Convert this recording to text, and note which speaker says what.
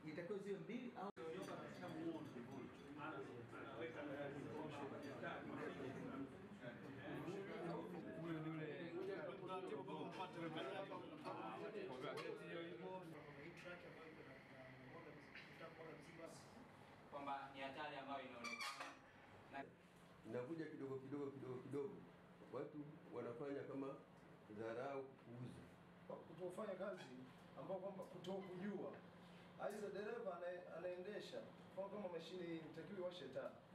Speaker 1: itakiwa ziwe mbili au
Speaker 2: kwamba ni hatari ambayo inaonekana na
Speaker 3: inakuja kidogo kidogo kidogo kidogo, watu wanafanya kama dharau, kupuuza.
Speaker 4: kutofanya kazi ambao kwamba kutokujua, aidha dereva anaye- anaendesha kwa kama mashine hii itakiwa iwashe taa